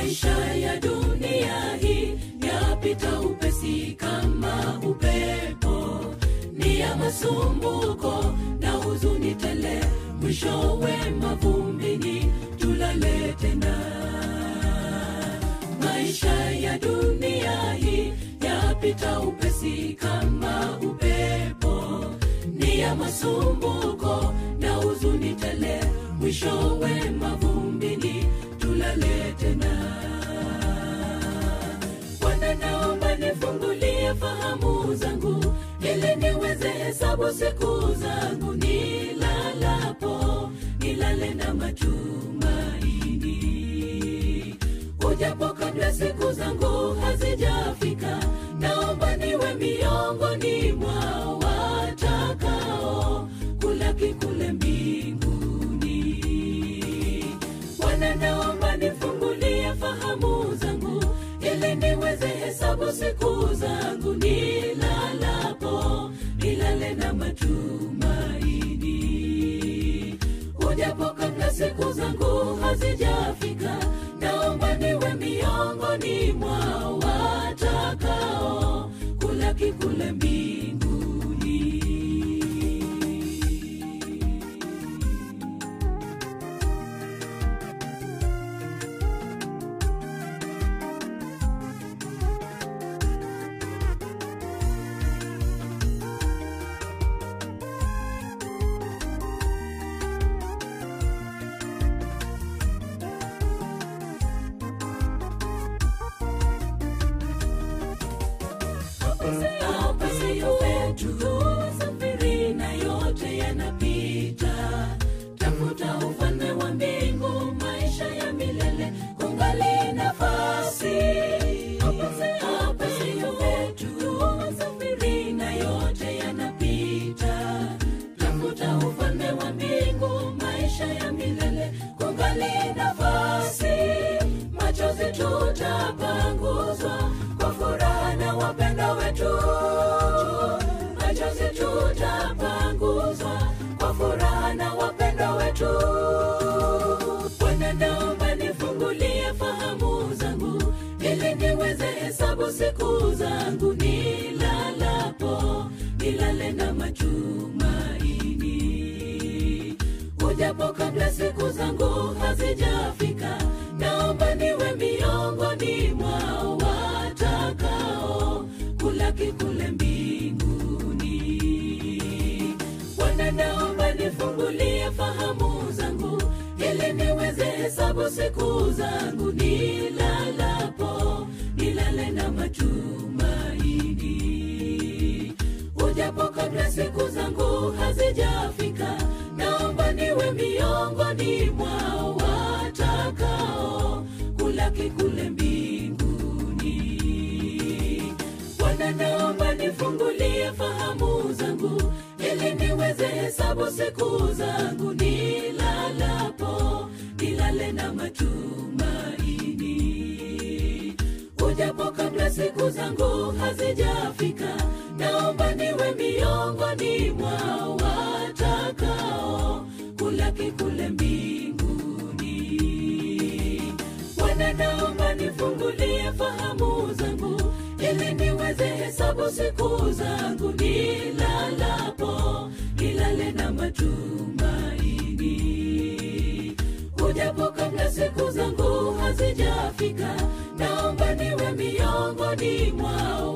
maisha ya dunia hii yapita upesi kama upepo ni ya masumbuko na huzuni tele mwishowe mavumbini tulale tena maisha ya dunia hii yapita upesi kama upepo ni ya masumbuko na huzuni tele mwishowe mavumbini tulale tena bwana naomba nifungulie fahamu zangu ili niweze hesabu siku zangu nilalapo nilale na matumaini ujapo kabla siku zangu hazijafika naomba niwe miongoni mwa watakao kulaki kule mbinguni bwana naomba nifungulie fahamu zangu ili niweze hesabu siku zangu nilalapo nilale na matumaini ujapo kabla siku zangu hazijafika naomba niwe miongoni mwa watakao kulaki kule mbinguni hapa siyo petu safiri na yote yanapita tafuta ufalme wa mbingu maisha ya milele kungali nafasi hapa siyo petu safiri na yote yanapita tafuta ufalme wa mbingu maisha ya milele kungali nafasi machozi tutapanguzwa kwa furaha na wapenda wetu machozi tutapanguzwa kwa furaha na wapenda wetu bwana naomba nifungulie fahamu zangu ili niweze hesabu siku zangu nilalapo nilale na matumaini ujapo kabla siku zangu hazijafika naomba niwe miongoni mwa watakao kulaki kule mbinguni bwana naomba nifungulie fahamu zangu ili niweze hesabu siku zangu nilalapo nilale na matumaini ujapo kabla siku zangu hazijafika naomba niwe miongoni mwa watakao kulaki kule mbinguni bwana naomba nifungulie fahamu zangu ili niweze hesabu siku zangu nilalapo nilale na matumaini ujapo kabla siku zangu hazijafika naomba niwe miongoni mwa watakao kulaki kule mbinguni bwana naomba nifungulie fahamu zangu ili niweze hesabu siku zangu nilalapo nilale na matumaini ujapo kabla siku zangu hazijafika naomba niwe miongoni mwao